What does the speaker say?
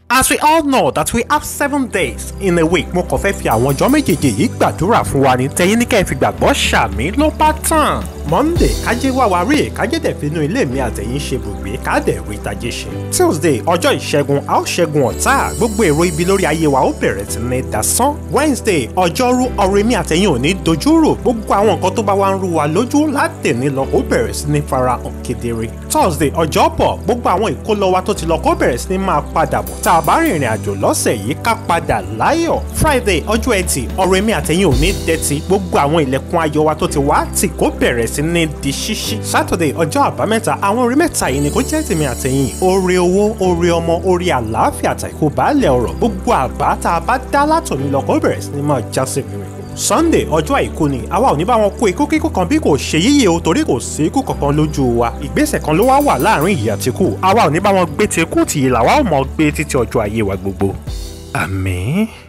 As we all know that we have seven days in a week, mo kàn fẹ́ fi àwọn ọjọ́ méjèèjì yìí gbàdúrà fún wa ní tẹ̀yìn ní kẹ́ ẹ fi gbàgbọ́ ṣàmì ló bá tàn. Monday kájé wá wa rí kájé dẹ̀ finú ilé mi àtẹ̀yìn ṣe bùgbé ká dẹ̀ rí tajé ṣe. Tuesday ọjọ́ ìṣẹ́gun a ó ṣẹ́gun ọ̀tá gbogbo èrò ibi lórí ayé wa ó bẹ̀rẹ̀ sí ní dasán. Wednesday ọjọ́rú ọ̀rẹ́ mi àtẹ̀yìn ò ní dojúrò gbogbo àwọn nǹkan tó bá wá ń rú wa lójú látẹ̀ní lọ ó bẹ̀rẹ̀ sí ní farahàn kedere. Thursday ọjọ́bọ̀ gbogbo àwọn ìkólọ wa tó ti lọ kó bẹ̀rẹ̀ sí ní máa padà bọ̀ tá a bá rìnrìn àjò lọ́sẹ̀ yìí ká padà láyọ̀. Friday ọjọ́ ẹtì ọ̀rẹ́ mi àtẹ̀yìn ò ní dẹ́tí gbogbo àwọn ilẹ̀kùn ayọ̀ wa tó ti wá tì kó bẹ̀rẹ̀ sí ní di ṣíṣí. Saturday ọjọ́ àbámẹ́ta àwọn orí mẹ́ta yìí ni kó jẹ́ tèmi àtẹ̀yìn oore owó oore ọmọ oore àlàáfíà àtàkù baálẹ̀ ọ̀rọ̀ gbogbo àbá tá a bá dá látòní lọ kó bẹ̀rẹ̀ sí ní máa já sí rere sunday ọjọ́ àìkú ni àwa ò ní bá wọn kó ikú kíkú kan bí kò ṣe yíyẹ o torí kò sí ikú kankan lójú wa ìgbésẹ̀ kan ló wá wà láàrin ìyà tí kù àwa ò ní bá wọn gbé tí kú tì í làwa ò mọ̀ gbé títí ọjọ́ ayé wa gbogbo. àmín.